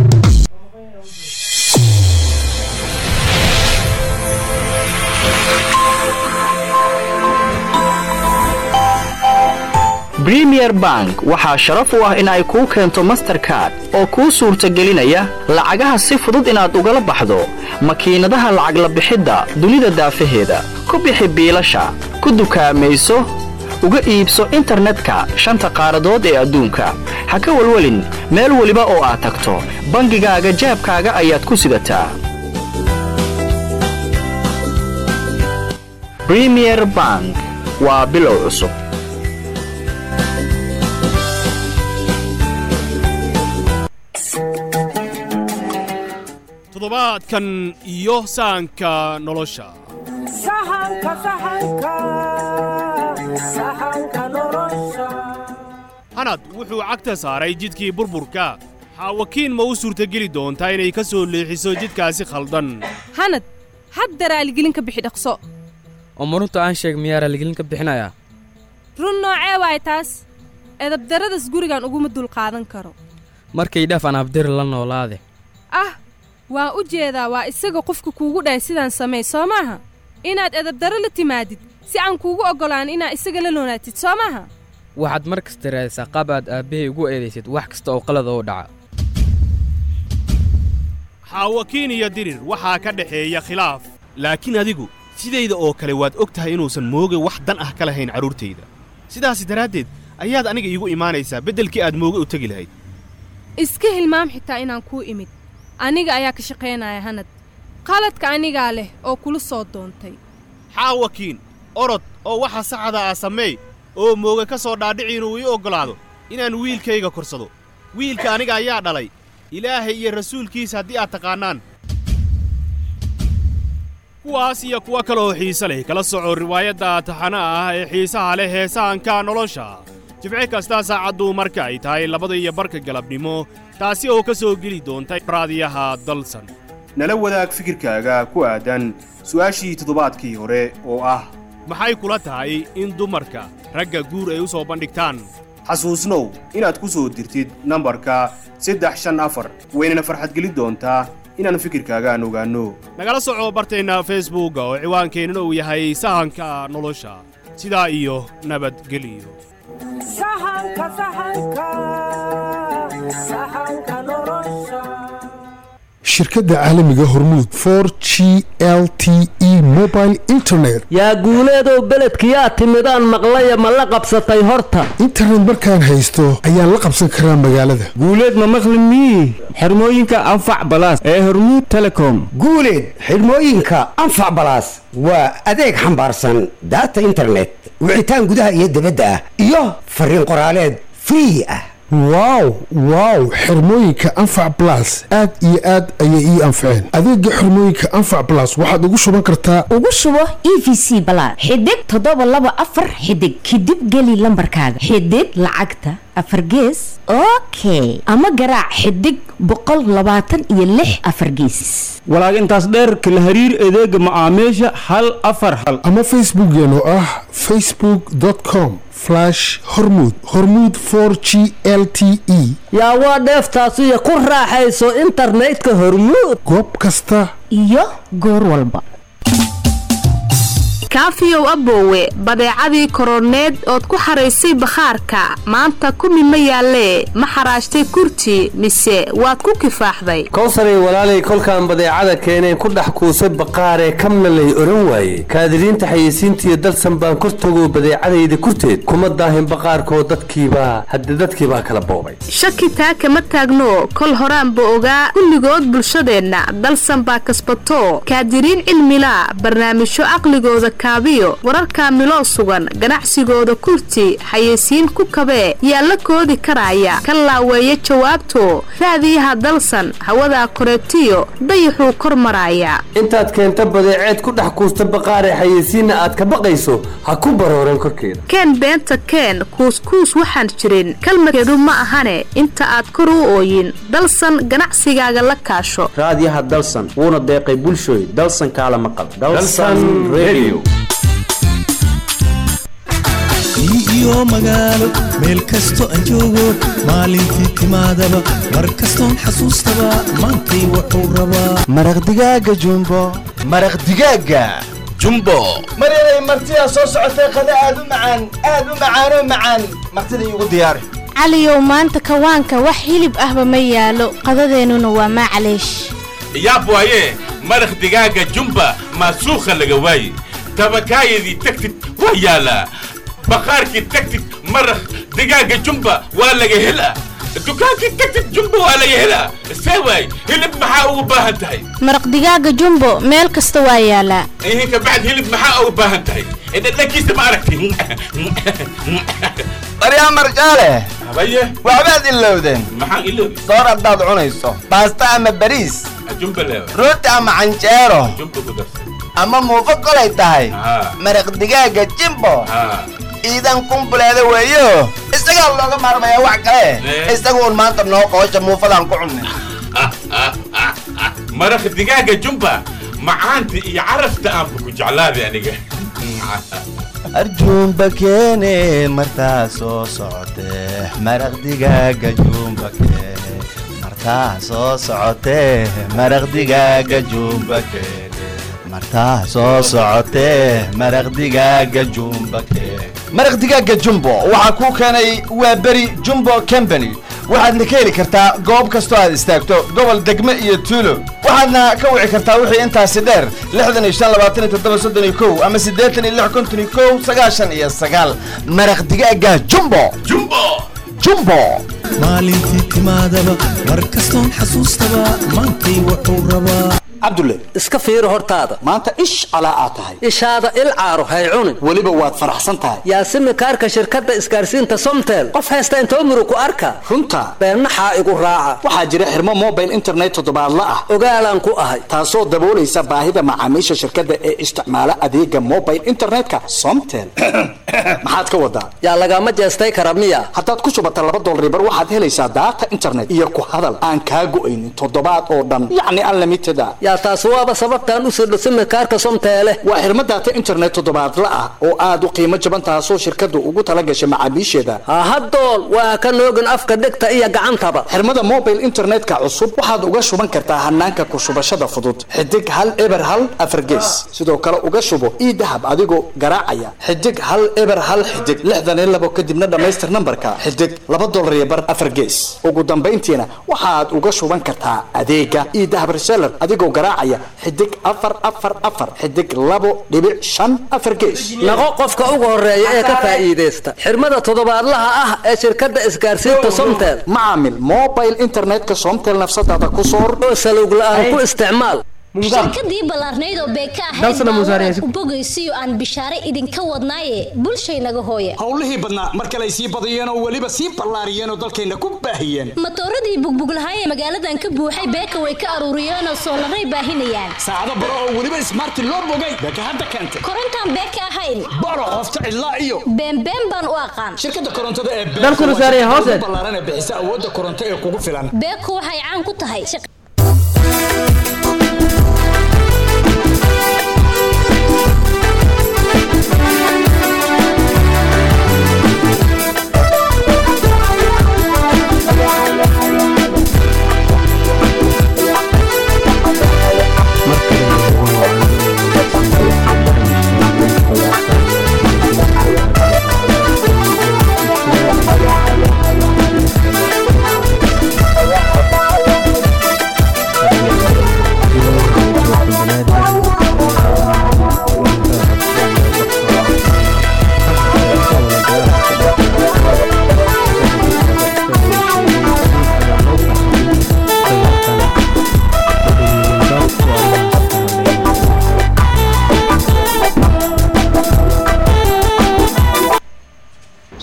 bremier bank waxaa sharaf u ah in ay kuu keento masterkard oo kuu suurtagelinaya lacagaha si fudud inaad ugala baxdo makiinadaha lacag la bixidda dunida daafaheeda ku bixi biilasha ku dukaamayso uga iibso internetka shanta qaaradood ee adduunka ha ka welwelin meel weliba oo aad tagto bangigaaga jaabkaaga ayaad ku sidataa bremier bank waa bilow cusub toddobaadkan iyo sahanka nolosha hanad wuxuu cagta saaray jidkii burburka xaawakiin ma u suurtageli doontaa inay ka soo leexiso jidkaasi khaldan hanad hadda raaligelin ka bixi dhaqso oo marunta aan sheeg miyaa raaligelin ka bixinayaa run noocee waay taas edabdarradas gurigan uguma dulqaadan karo markay dhaaf aan abdiri la noolaade ah waan u jeedaa waa isaga qofka kuugu dhahay sidaan samay soo maaha inaad edabdarro la timaadid si aan kuugu oggolaan inaad isaga la noonaatid soo maaha waxaad mar kasta raadisaa qaab aad aabbahay ugu eedaysid wax kasta oo qalada oo dhaca xaawakiin iyo dirir waxaa ka dhexeeya khilaaf laakiin adigu sidayda oo kale waad og tahay inuusan mooge wax dan ah ka lahayn carruurtayda sidaasi daraaddeed ayaad aniga iigu imaanaysaa beddelkii aad mooge u tegi lahayd iska hilmaam xitaa inaan kuu imid aniga ayaa ka shaqaynaya hanad qaladka anigaa leh oo kula soo doontay xaawakiin orod oo waxa saxada ah sameey oo mooge ka soo dhaadhici inuu ii oggolaado inaan wiilkayga korsado wiilka aniga ayaa dhalay ilaahay iyo rasuulkiisa haddii aad taqaannaan kuwaas iyo kuwo kale oo xiise leh kala soco riwaayadda taxanaha ah ee xiisaha leh heesahanka nolosha jibce kasta saacaddu marka ay tahay labada iyo barka galabnimo taasi oo ka soo geli doonta raadiyaha dalsan nala wadaag fikirkaaga ku aadan su'aashii toddobaadkii hore oo ah maxay kula tahay in dumarka ragga guur ay u soo bandhigtaan xasuusnow inaad ku soo dirtid nambarka saddex shan afar waynana farxadgelin doontaa inaan fikirkaaga aan ogaanno nagala soco barteenna facebookga oo ciwaankeennan uu yahay sahanka nolosha sidaa iyo nabadgeliyo shirkadda caalamiga hormuud for g l t e mobile internet yaa guuleedow beledkiyaa timidaan maqlaya ma la qabsatay horta internet markaan haysto ayaan la qabsan karaa magaalada guuleed ma maqli mii xirmooyinka anfac balaas ee hormuud telecom guuleed xidhmooyinka anfac balaas waa adeeg xambaarsan daata internet wicitaan gudaha iyo dibadda ah iyo fariin qoraaleed free ah wow wow xirmooyinka anfac blas aad iyo aad ayay ii anfaceen adeega xirmooyinka anfac blas waxaad ugu shuban kartaa ugu shubo e v c balaad xidig toddoba laba afar xidig kadib geli lambarkaaga xidig lacagta afar gees okay ama garaac xidig boqol labaatan iyo lix afar geesis walaag intaas dheerka la hariir adeega macaamiisha hal afar hal ama facebookeen oo ah facebook com hormud hormud for g l t e yaa waa dheeftaasiyo ku raaxayso internetka hormuud goob kasta iyo goor walba kaafiyow aboowe badeecadii koroneed ood ku xaraysay bakhaarka maanta kumi ma yaallee ma xaraashtay kurti mise waad ku kifaaxday kowsaray walaalay kolkaan badeecada keeneen ku dhex kuusay baqaaree kamnalay oran waaye kaadiriinta xayeysiintiiyo dalsan baan kor tago badeecadayda kurteed kuma daahin baqaarkoo dadkiibaa hadde dadkiibaa kala boobay shaki taa kama taagno kol horaanba ogaa kulligood bulshadeenna dalsan baa kasbato kaadiriin cilmila barnaamijyo caqligooda kaabiyo wararkaa miloo sugan ganacsigooda kurti xayeysiin ku kabee yaa la koodi karaaya ka laaweeya jawaabto raadiyaha dalsan hawadaa koreetiyo dayaxuu kor maraaya intaad keenta badeeceed ku dhex kuusta baqaaree xayeysiinna aad ka baqayso ha ku barooran korkeeda keen beenta keen kuuskuus waxaan jirin kalmadkeedu ma ahane inta aad kor u ooyin dalsan ganacsigaaga la kaasho raadiyaha dalsan wuuna deeqay bulshooy dalsan kaala maqal Dalsan Radio. iyo magaalo meel kasto aan joogo maalintii timaadaba mar kastoon xasuustaba maantay wuxuu rabaa maraq digaaga jumbo maraq digaaga jumbo maryaday martidaa soo socotay qada aad u macaan aad u macaanoo macaan martida iigu diyaari caliyow maanta kawaanka wax hilib ahba ma yaalo qadadeennuna waa maclaysh yaab waaye maraq digaaga jumba maasuukha laga waaye tabakaayadii tagtid waa yaalaa baqaarkii tagtid maraq digaaga jumba waa laga helaa dukaankii tagtid jumba waa laga helaa see waay hilib maxaa ugu baahan tahay maraq digaaga jumbo meel kasta waa yaalaa ihin kabacd hilib maxaa ugu baahan tahay dhadhankiisa ma aragti maryaa marjaale habaye waxbaad ilowdeen maxaan iloobi soor haddaad cunayso baasta ama bariis jumba leewa rooti ama canjeero jumba ku darsan ama muufo kolay tahay maraq digaaga jimbo iidan kumbuleeda weeyo isagaa looga maarmayaa wax kale isaguun maanta noo qoosha muufadaan ku cunnay maraq digaaga jumba macaanta iyo carafta aanba ku jeclaaday aniga arjuumba keene martaa soo socotee maraq digaaga juumba keene martaa soo socotee maraq digaaga juumba keene martaa soo socotee maraq digaaga juumba keene maraq digaaga jumbo waxaa kuu keenay waa beri jumbo company waxaadna ka heli kartaa goob kastoo aad istaagto gobol degme iyo tuulo waxaadna ka wici kartaa wixii intaasi dheer lixdan iyo shan labaatan iyo toddoba soddon iyo kow ama siddeetan iyo lix konton iyo kow sagaashan iyo sagaal maraq digaaga jumbo jumbo jumbo maalintii timaadaba mar kastoon xasuustaba maantay wuxuu rabaa cabdulle iska fiiri hortaada maanta ish calaa aad tahay ishaada il caaro hay cunin weliba waad faraxsan tahay yaasimi kaarka shirkadda isgaarsiinta somtel qof haysta intoo muru ku arka runta beennaxaa igu raaca waxaa jira xirmo mobile internet toddobaadla ah ogaalaan ku ahay taasoo daboolaysa baahida macaamiisha shirkadda ee isticmaala adeega mobile internetka somtel maxaad ka wadaa yaa lagama jeestay kara miya haddaad ku shubata laba dolribar waxaad helaysaa daata internet iyo ku hadal aan kaa go'aynin toddobaad oo dhan yacni unlimited ah yaa taas waaba sababtaan u sirdho simikaarka somteele waa xirmo daata internet toddobaadla ah oo aad u qiimo jaban taasoo shirkaddu ugu tala gashay macaamiisheeda hahadool waa ka noogin afka dhegta iyo gacantaba xirmada mobile internetka cusub waxaad uga shuban kartaa hanaanka ku shubashada fudud xidig hal eber hal afargees sidoo kale uga shubo ii dahab adigoo garaacaya xidig hal eber hal xidig lixdan iyo labo kadibna dhammaystir nambarka xidig laba dolar iyo bar afar gees ugu dambayntiina waxaad uga shuban kartaa adeega ii dahab reseller adigoo garaacaya xidig afar afar afar xidig labo dhibic shan afar gees naqo qofka ugu horeeya ee ka faa'iidaysta xirmada toddobaadlaha ah ee shirkadda isgaarsiinta somtel macaamil mobile internetka somtel nafsadaada ku soor oo salowg la'aan ku isticmaal shirkadii ballaarnayd oo beeka Dalsana Musaare ahayd bogaysiyo aan bishaare idinka wadnaaye bulshaynaga hooye howlihii badnaa mar kale ay sii badiyeen oo weliba sii ballaariyeen oo dalkayna ku baahiyeen matooradii bugbuglahaay ee magaaladan ka buuxay beeka way ka aruuriyeen oo soolaray baahinayaan saacado baro oo weliba ismaarti loo bogay beeka hadda keentay korontaan beeka ahayn baro qofta cidlaa iyo beenbeen baan u aqaan shirkadda korontada ee Dalkuna Musaare hoose. ballaaran ee bixisa awoodda koronto ee kugu filan beeku waxay caan ku tahay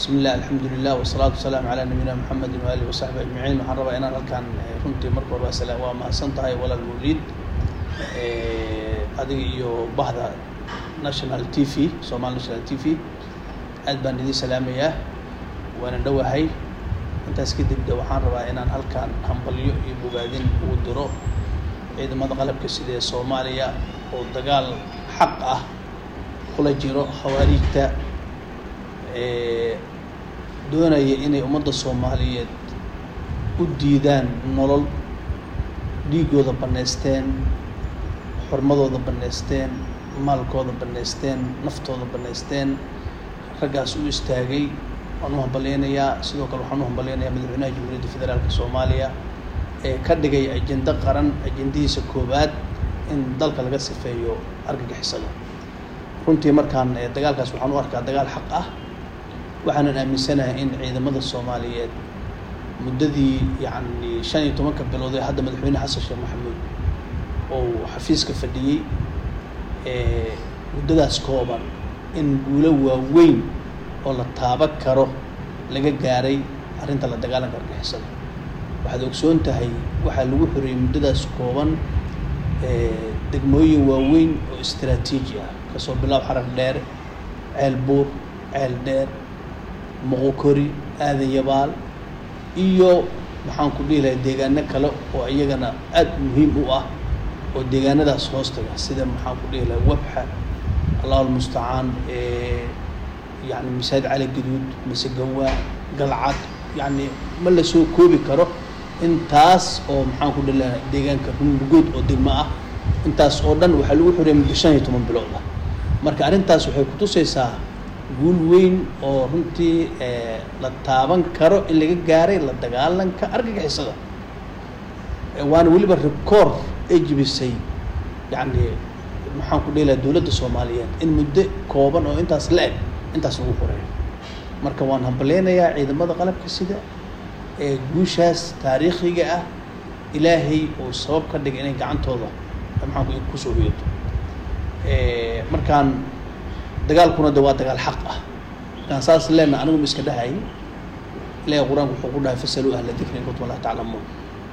بسم الله الحمد لله والصلاة والسلام على نبينا محمد وآله وصحبه أجمعين waxaan rabaa inaan halkan eh, runtii marka hore waa sala- waa mahadsan tahay walaal mawliid Eh, adiga iyo bahda national t v somal national t v aad baan idin salaamayaa waana dhowahay intaas kadib de waxaan rabaa inaan halkan hambalyo iyo bogaadin ugu diro ciidamada qalabka sida ee soomaaliya oo dagaal xaq ah kula jiro khawaariijta ee doonaya inay ummadda soomaaliyeed u diidaan nolol dhiigooda bannaysteen xurmadooda bannaysteen maalkooda bannaysteen naftooda bannaysteen raggaas u istaagay waan u hambalyaynayaa sidoo kale waxaan u hambalyaynayaa madaxweynaha jamhuuriyadda federaalka soomaaliya ee ka dhigay ajendo qaran ajendihiisa koowaad in dalka laga sifeeyo argagixisada runtii markaan eh, dagaalkaas waxaan u arkaa dagaal xaq ah waxaanan aaminsanahay in ciidamada soomaaliyeed muddadii yacni shan iyo tobanka bilood ee hadda madaxweyne xasan sheekh maxamuud oo xafiiska fadhiyey ee muddadaas kooban in guulo waaweyn oo la taaban karo laga gaaray arrinta la dagaalanka argixisada waxaad ogsoon tahay waxaa lagu xoreeyey muddadaas kooban ee degmooyin waaweyn oo istiraatiiji ah kasoo bilaab xarag dheere ceel buur ceel dheer moqokori aadan yabaal iyo maxaan ku dhihi lahay deegaano kale oo iyagana aada muhiim u ah oo deegaanadaas hoostaga sida maxaan ku dhihi lahay wabxa allahu almustacaan ee yani masaajid cali gaduud masegawaa galcad yani ma la soo koobi karo intaas oo maxaan ku dhihi lahay deegaanka runbugood oo degmo ah intaas oo dhan waxaa lagu xoreeyay muddo shan iyo toban bilood ah marka arrintaas waxay kutusaysaa guul weyn oo runtii eh, la taaban karo in laga gaaray la dagaalanka argagixisada Eh, waana weliba rikoor ay jibisay yacni maxaan ku dhihi lahaa dowladda soomaaliyeed in muddo kooban oo intaas la eg intaas lagu qoreeyo marka waan hambalyaynayaa ciidamada qalabka sida ee guushaas taariikhiga ah ilaahay uu sabab ka dhigay inay gacantooda maxaan ku kusoo hoyato Eh, markaan dagaalkuna de waa dagaal xaq ah markaan saas leena anigu ma iska dhahay ilaahay qur-aanku wuxuu ku dhahay fasaluu ahla dikri in kuntum laa taclamuun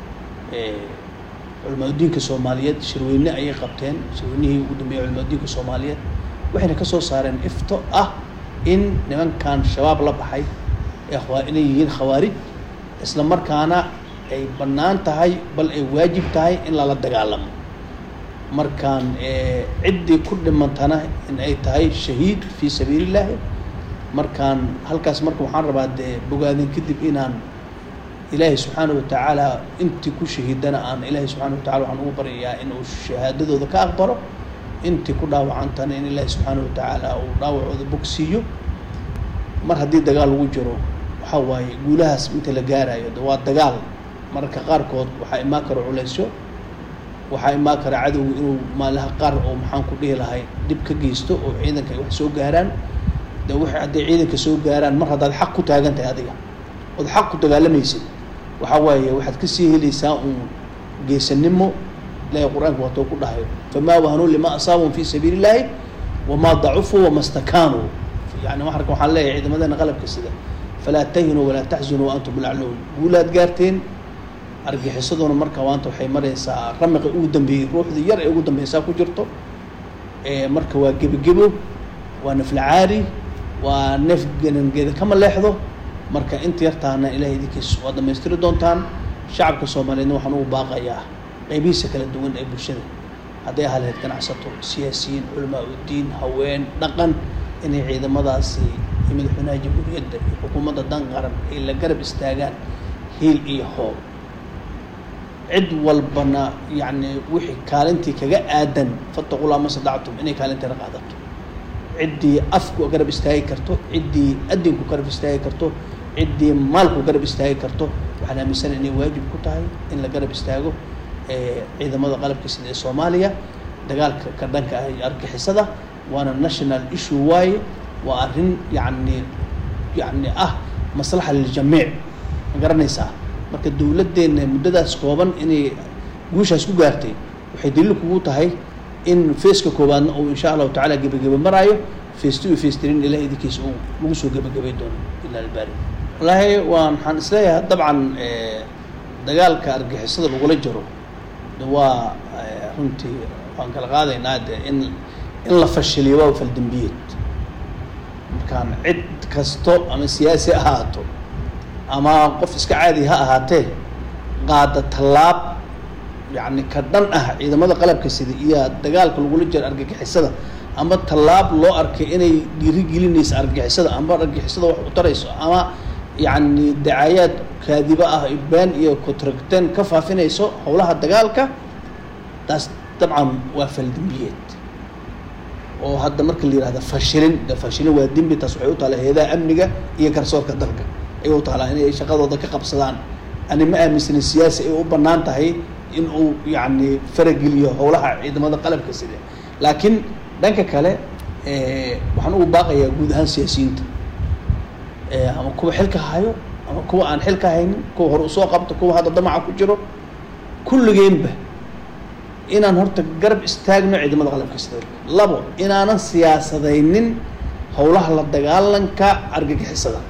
culimaadudiinka soomaaliyeed shirweyne ayay qabteen shirweynihii ugu dambeeyay culimaadudiinka soomaaliyeed waxayna ka soo saareen ifto ah in nimankan shabaab la baxay ee khawaa- inay yihiin khawaarij isla markaana ay bannaan tahay bal ay waajib tahay in lala dagaalamo markaan eh, ciddii ku dhimantana in ay tahay shahiid fii sabiilillaahi markaan halkaas marka waxaan rabaa dee bogaadin kadib inaan ilaahay subxaana wa tacaala intii ku shahiidana aan ilaahay subxaana wa tacala waxaan ugu baryayaa inuu shahaadadooda ka aqbalo intii ku dhaawacantana in ilaahay subxaana wa tacaala uu dhaawacooda bogsiiyo mar haddii dagaal lagu jiro waxaa waaye guulahaas inta la gaarayo de waa dagaal mararka qaarkood waxaa imaan karo culaysyo waxaa imaan kara cadowga inuu maalaha qaar oo maxaan ku dhihi lahay dhib ka geysto oo ciidanka ay wax soo gaaraan de waxay hadday ciidanka soo gaaraan mar haddaad xaq ku taagan tahay adiga ood xaq ku dagaalamaysid waxaa waaye waxaad kasii helaysaa uun geesanimo ilaahay qur-aanka waatoo ku dhahay famaa wahanuu lima asaabahum fi sabiili illaahi wamaa dacufuu wama stakaanuu yani marka waxaan leeyahay ciidamadeena qalabka sida falaa tahinuu walaa taxzunuu wa antum lacluun guulaad gaarteen argixisaduna marka maanta waxay maraysaa ramiqa ugu dambeeyey ruuxda yar ee ugu dambeysaa ku jirto ee marka waa gebogebo waa naflacaari waa neef genangeeda kama leexdo marka inta yartaana ilahay idinkiis waa dhammaystiri doontaan shacabka soomaaliyeedna waxaan ugu baaqayaa qaybihiisa kala duwan ee bulshada hadday ahaa lahayd ganacsato siyaasiyiin culamaa uddiin haween dhaqan inay ciidamadaasi iyo madaxweynaha jamhuuriyadda iyo xukuumadda dan qaran ay la garab istaagaan hiil iyo hoob cid walbana yacni wixii kaalintii kaga aadan fattaqullah ma sadactum inay kaalinteeda qaadato ciddii afku garab istaagi karto ciddii adinku garab istaagi karto ciddii maalku garab istaagi karto waxaan aaminsana inay waajib ku tahay in la garab istaago ee ciidamada qalabka sida ee soomaaliya dagaalka ka dhanka ah iyo argixisada waana national issue waaye waa arrin yacni yacni ah maslaxa liljamiic ma garanaysaa marka dowladdeena muddadaas kooban inay guushaas ku gaartay waxay daliil kugu tahay in feeska koowaadna uu insha allahu tacaala gebageba maraayo face two iyo face three in ilaah idinkiisa uu lagu soo gebagabay doono ilaa albaari wallaahi waan waxaan isleeyahay dabcan eh, dagaalka argixisada lagula jiro de waa eh, runtii waan kala qaadaynaa de in in la fashiliyo waa faldembiyeed markaan cid kasto ama siyaasi ha ahaato ama qof iska caadi ha ahaatee qaada tallaab yacni ka dhan ah ciidamada qalabka sida iyo dagaalka lagula jiro argagixisada ama tallaab loo arkay inay dhiirigelinaysa argagixisada ama argagixisada wax u tarayso ama yacni dacaayaad kaadiba ah been iyo kutragteen ka faafinayso howlaha dagaalka taas dabcan waa faldembiyeed oo hadda marka la yihahda fashilin de fashilin waa dembi taas waxay u taala heedaha amniga iyo garsoorka dalka ayay u taalaa inay shaqadooda ka qabsadaan ani ma aaminsanin siyaasi ay u bannaan tahay in uu yacni farageliyo howlaha ciidamada qalabka sida laakiin dhanka kale eh, waxaan ugu baaqayaa guud ahaan siyaasiyiinta Eh, ama kuwa xilka hayo ama kuwa aan xilka haynin kuwa hore usoo qabto kuwa hadda damaca ku jiro kulligeenba inaan horta garab istaagno ciidamada qalabka sida labo inaanan siyaasadaynin howlaha la dagaalanka argagixisada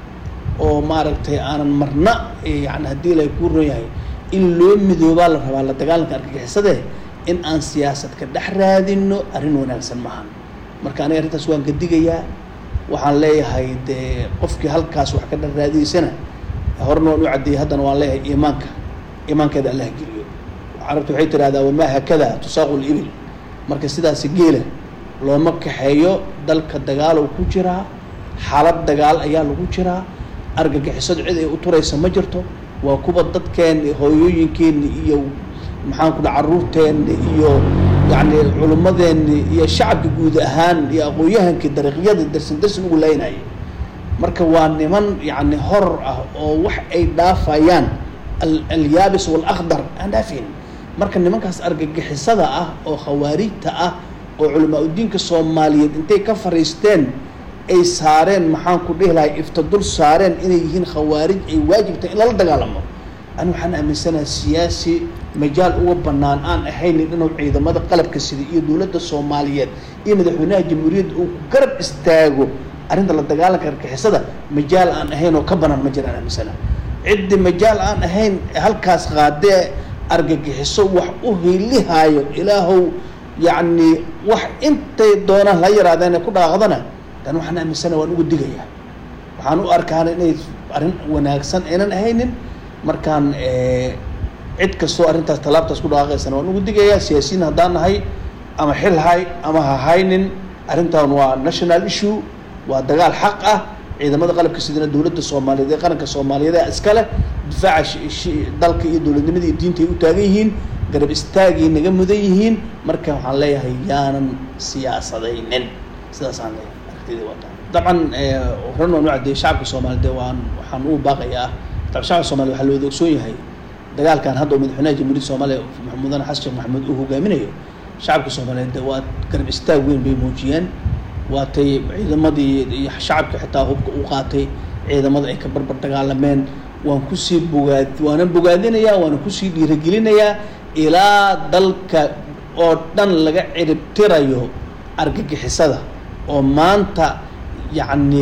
oo maaragtay aanan marna eh, yani haddii la ku ron yahay in loo midoobaa la rabaa la dagaalanka argagixisade in aan siyaasad ka dhex raadino arrin wanaagsan maahan marka aniga arrintaas waan ka digayaa waxaan leeyahay dee qofkii halkaas wax ka dhex raadiyeysana horena waan u caddeeyey haddana waan leeyahay iimaanka iimaankeeda allah geliyo carabtu waxay tidhahdaa wamaa hakada tusaaqu libil marka sidaasi geela looma kaxeeyo dalka dagaal oo ku jiraa xaalad dagaal ayaa lagu jiraa argagixisadu cid ay u turaysa ma jirto waa kuwa dadkeenni hooyooyinkeenni iyo maxaan ku dhaha carruurteenni iyo yacni culummadeenni iyo shacabka guud ahaan iyo aqoon-yahankii dariiqyada darsin darsin ugu laynaya marka waa niman yacni horor ah oo wax ay dhaafayaan al- alyaabis waalakhdar aan dhaafayn marka nimankaas argagixisada ah oo khawaarijta ah oo culamaa udiinka soomaaliyeed intay ka fariisteen ay saareen maxaan ku dhihi lahay iftadul saareen inay yihiin khawaarij ay waajibtahay in lala dagaalamo ani waxaan aaminsanaha siyaasi majaal uga bannaan aan ahaynin inuu ciidamada qalabka sida iyo dowladda soomaaliyeed iyo madaxweynaha jamhuuriyadda uu ku garab istaago arrinta la dagaalanka argixisada majaal aan ahayn oo ka bannaan ma jiraan aaminsana ciddi majaal aan ahayn halkaas qaadee argagixiso wax u hiilihaayo ilaahow yacni wax intay doonaan la yaraadeen ku dhaaqdana dan waxaan aaminsana waan uga digayaa waxaan u arkaana inay arrin wanaagsan aynan ahaynin markaan eh, cid kastoo arrintaas tallaabtaas ku dhaaqaysana waan ugu digayaa siyaasiyiin haddaan nahay ama xil hay ama ha haynin arrintan waa national issue waa dagaal xaq ah ciidamada qalabka sidana dowladda soomaaliyeed ee qaranka soomaaliyeed ee iska leh difaaca shi- shi- dalka iyo dowladnimada iyo diinta ay u taagan yihiin garab istaagay naga mudan yihiin marka waxaan leeyahay yaanan siyaasadaynin sidaasaan leeyahay aragtidii wataa dabcan eh, horan waan u caddeeyey shacabka soomaaliyeed dee waan waxaan ugu baaqayaa dabcan shacabka soomaaliya waxaa looda ogsoon yahay dagaalkan hadda uu madaxweynaha jamhuuriyadda soomaaliya mudane xasan sheekh maxamuud uu hogaaminayo shacabka soomaaliyeed dee waa garab istaag weyn bay muujiyeen waatay ciidamadii iyo shacabka xitaa hubka u qaatay ciidamada ay ka barbar dagaalameen waan kusii bogaad waanan bogaadinayaa waanan kusii dhiirigelinayaa ilaa dalka oo dhan laga ciribtirayo argagixisada oo maanta yacni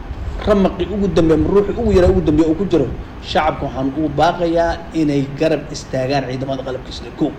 ramaqi ugu dambeey ama ruuxi ugu yaraa ugu dambeeya uu ku jiro shacabka waxaan ugu baaqayaa inay garab istaagaan ciidamada qalabka sida kow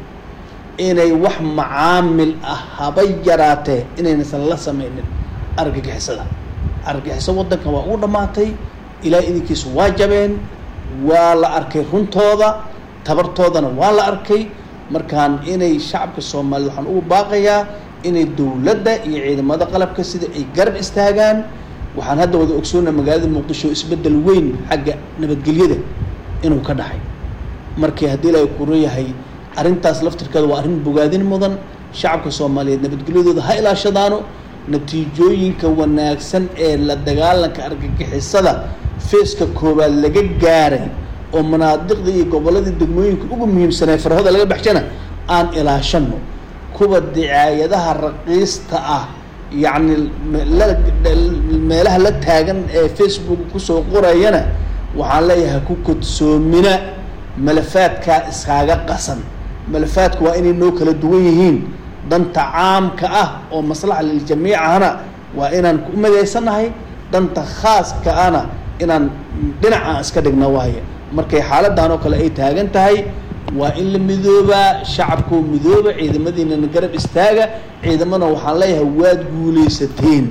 inay wax macaamil ah haba yaraatee inaynasan la sameynin argagixisada argagixiso waddanka waa ugu dhammaatay ilaa idinkiisu waa jabeen waa la arkay runtooda tabartoodana waa la arkay markaan inay shacabka soomaaliya waxaan ugu baaqayaa inay dowladda iyo ciidamada qalabka sida ay garab istaagaan waxaan hadda wada ogsoonaa magaalada muqdisho isbeddel weyn xagga nabadgelyada inuu ka dhacay markii haddii ilaahay kuro yahay arrintaas laftirkeeda waa arrin bogaadin mudan shacabka soomaaliyeed nabadgelyadooda ha ilaashadaano natiijooyinka wanaagsan ee la dagaalanka argagixisada feeska koowaad laga gaaray oo manaadiqda iyo gobolladii degmooyinka ugu muhiimsanee farahooda laga baxshana aan ilaashano kuwa dicaayadaha raqiista ah yacni me- la- meelaha la taagan ee facebook kusoo qorayana waxaan leeyahay ku kodsoomina malafaadkaa iskaaga qasan malafaadku waa inay noo kala duwan yihiin danta caamka ah oo maslaxa liljamiic ahna waa inaan ku midaysannahay danta khaaska ana inaan dhinac aan iska dhigna waaye markay xaaladan oo kale ay taagan tahay waa in la midoobaa shacabkoo midooba ciidamadiinana garab istaaga ciidamana waxaan leeyahay waad guulaysateen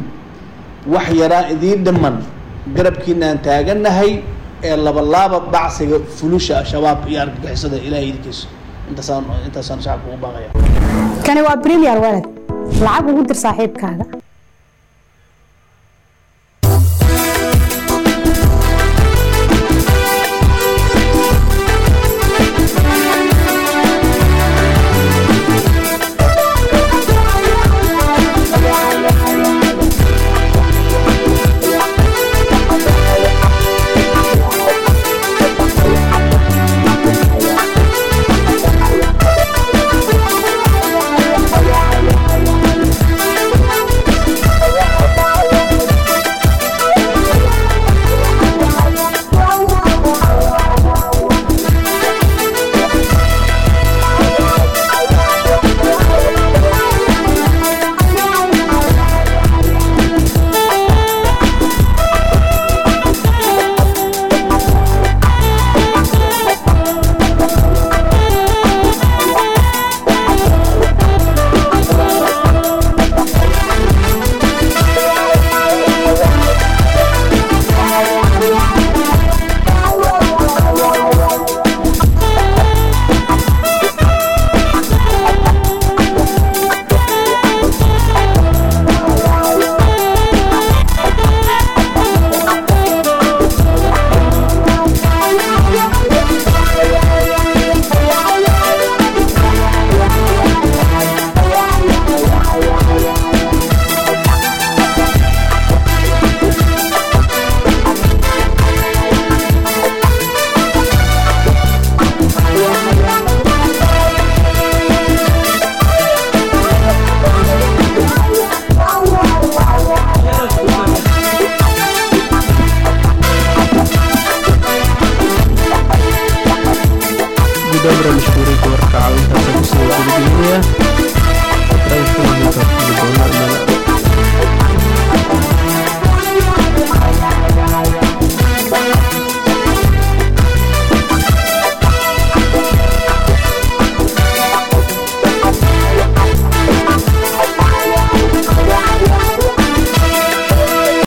wax yaraa idiin dhiman garabkiina aan taagannahay ee labalaaba bacsiga fulusha shabaab iyo argagixisada ilahay idinkiisa intaasaan intaasaan shacabka ugu baaqaya kani waa premier walad lacag ugu dir saaxiibkaaga gudoomiye mashhuuriinka wararka caawintaasa kusoo gudbinaya